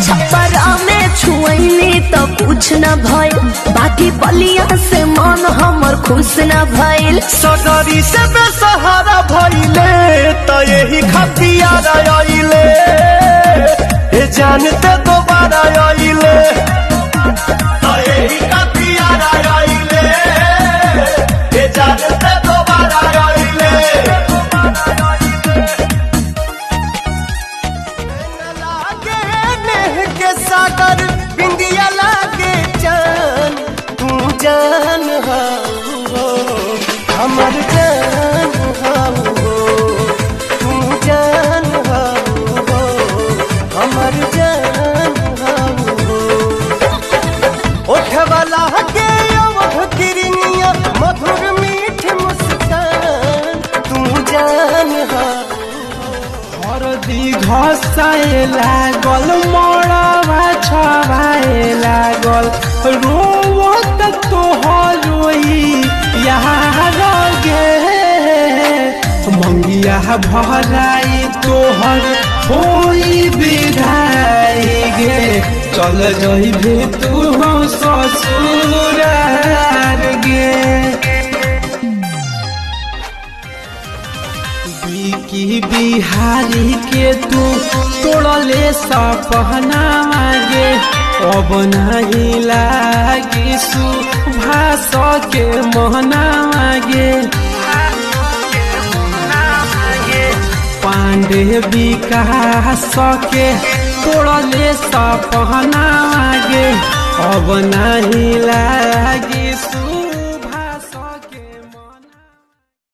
छपरा में छुअली तो कुछ न भइल बाकी बलिया से मन हमर खुश न भइल सगरी से बेसहारा भइले त यही खतियार आइले ए जानते दोबारा आइले त यही खतियार आइले ए जानते दोबारा आइले लागे नेह के सागर बिंदिया लागे जान तू जान हो हमर जान हो तू जान हो हमर जान हो ओठवाला के अवध किरनिया मधुर मीठ मुस्कान तू जान हो हरदी घसाए लागल मरवा छवाए लागल रोवत तोहर रोई यहाँ गे मंगिया भराई तोहर होई विदाई गे चल जइबे तू ससुरार गे की बिहारी के तू तोड़ले सपना मागे अब नहीं लागी सुभाष के मोहना मागे पांडे विकास के तोड़ले सपना मागे अब नहीं लागी सु